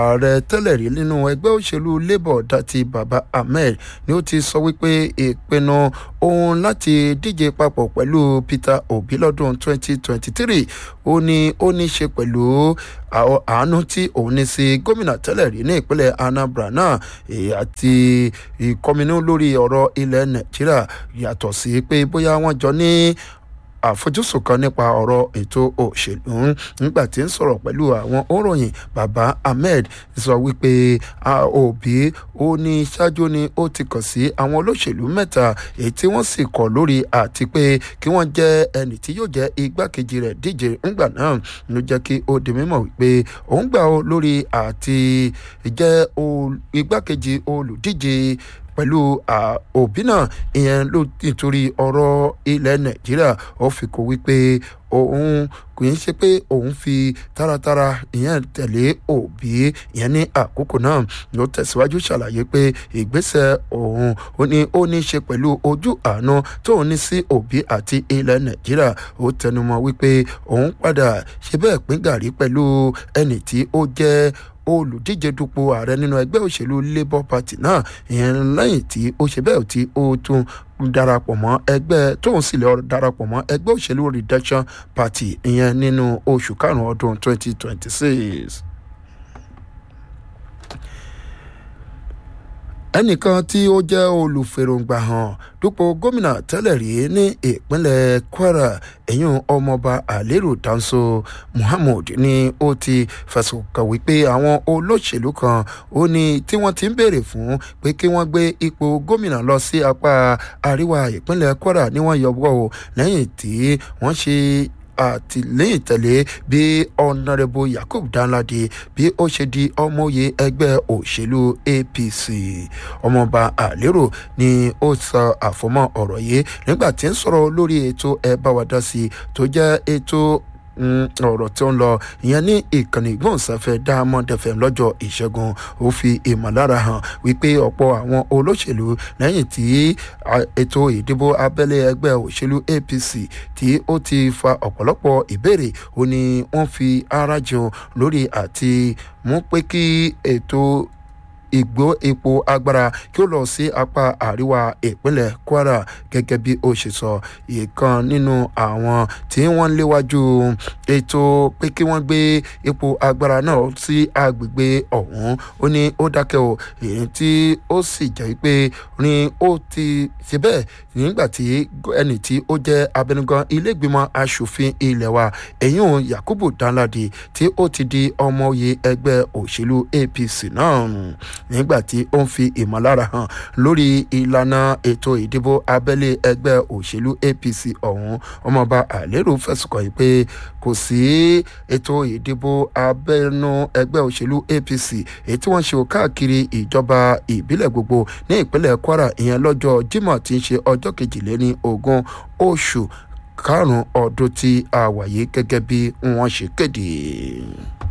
ààrẹ tẹ́lẹ̀ rí nínú ẹgbẹ́ òṣèlú labour dati baba ahmed ni ó ti sọ wípé ìpinnu òun láti díje papọ̀ pẹ̀lú peter obi lọ́dún 2023 ó ní ó ní ṣe pẹ̀lú àánú tí òun ní sí gómìnà tẹ́lẹ̀ rí ní ìpínlẹ̀ anambra náà àti ìkọminú lórí ọ̀rọ̀ ilẹ̀ nàìjíríà yàtọ̀ sí pé bóyá wọ́n jọ ní àfojúsùn kan nípa ọ̀rọ̀ ètò òṣèlú nígbà tí ń sọ̀rọ̀ pẹ̀lú àwọn òròyìn baba ahmed sọ wípé òbí ó ní ṣáájú ni ó ti kàn sí àwọn olóṣèlú mẹ́ta èyí tí wọ́n sì kọ̀ lórí àti pé kí wọ́n jẹ́ ẹnì tí yóò jẹ́ igbákejì rẹ̀ díje ńgbà náà ló jẹ́ kí ó di mímọ̀ wípé òun gbà ó lórí àti jẹ́ igbákejì olùdíje pẹ̀lú òbí náà ìyẹn ló nítorí ọ̀rọ̀ ilẹ̀ nàìjíríà ó fi kó wípé òun kò ń ṣe pé òun fi taratara ìyẹn tẹ̀lé òbí ìyẹn ní àkókò náà ló tẹ̀síwájú ṣàlàyé pé ìgbésẹ̀ òun ó ní ó ní ṣe pẹ̀lú ojú àánú tóun ní sí òbí àti ilẹ̀ nàìjíríà ó tẹnumọ́ wípé òun padà ṣe bẹ́ẹ̀ pín gàrí pẹ̀lú ẹnì tí ó jẹ́ olùdíje dupò ààrẹ nínú ẹgbẹ́ òṣèlú labour party náà ìyẹn lẹ́yìn tí ó ṣe bẹ́ẹ̀ tí ó tún darapọ̀ mọ́ ẹgbẹ́ tóun sì lè darapọ̀ mọ́ ẹgbẹ́ òṣèlú reduction party ìyẹn nínú oṣù karùn-ún ọdún twenty twenty six. ẹnìkan tí ó jẹ́ olùfèròǹgbà hàn dúpọ̀ gómìnà tẹ́lẹ̀ rí ní ìpínlẹ̀ kwara ẹ̀yìn ọmọọba àlérò dáńsó muhammed ni ó ti fẹ̀sùn kàn wípé àwọn olóṣèlú kan ó ní tí wọ́n ti ń béèrè fún pé kí wọ́n gbé ipò gómìnà lọ sí apá àríwá ìpínlẹ̀ kwara ni wọ́n yọwọ́ o lẹ́yìn tí wọ́n ṣe àtìlẹ́yìn tẹ̀lé bí ọ̀nàrẹ́bù yakub danladi bí ó ṣe di ọmọye ẹgbẹ́ òṣèlú apc ọmọọba àlérò ni ó sọ àfọmọ́ ọ̀rọ̀ yìí nígbà tí ń sọ̀rọ̀ lórí ètò ẹ̀ bá wa dá sí tó jẹ́ ètò ọ̀rọ̀ tí ó ń lọ ìyẹn ní ìkànnì ìgbóhùnsáfẹ́ diamond fm lọ́jọ́ ìṣẹ́gun ó fi ìmọ̀lára hàn wípé ọ̀pọ̀ àwọn olóṣèlú lẹ́yìn tí ètò ìdìbò abẹ́lé ẹgbẹ́ òṣèlú apc tí ó ti fa ọ̀pọ̀lọpọ̀ ìbéèrè ó ní wọ́n fi ara jẹun lórí àti mú pé kí ètò ìgbó epo agbára kí ó lọ sí apá àríwá ìpínlẹ̀ kwara gẹ́gẹ́ bí ó ṣe sọ ìkan nínú àwọn tí wọ́n ń léwájú ètò pé kí wọ́n gbé epo agbára náà sí agbègbè ọ̀hún ó ní ó dákẹ́ o èyí tí ó sì jẹ́ pé ní ó ti ṣe bẹ́ẹ̀ nígbà tí ẹnì tí ó jẹ́ abẹnugan ilégbìmọ̀ asòfin ilẹ̀ wa ẹ̀yìn yakubu danladi tí ó ti di ọmọ oyè ẹgbẹ́ òṣèlú apc náà nígbà tí ó ń fi ìmọ̀lára hàn lórí ìlànà ètò ìdìbò abẹ́lé ẹgbẹ́ òṣèlú apc ọ̀hún ọmọọba àlérò fẹ̀sùn kàn yìí pé kò sí ètò ìdìbò abẹ́nú ẹgbẹ́ òṣèlú apc èyí tí wọ́n ṣe káàkiri ìjọba ìbílẹ̀ gbogbo ní ìpínlẹ̀ kwara ìyẹn lọ́jọ́ jimoh tí ń ṣe ọjọ́ kejìléní ogún oṣù karùn-ún ọdún tí a wà yìí gẹ́gẹ́ bí wọ́n ṣe kéde.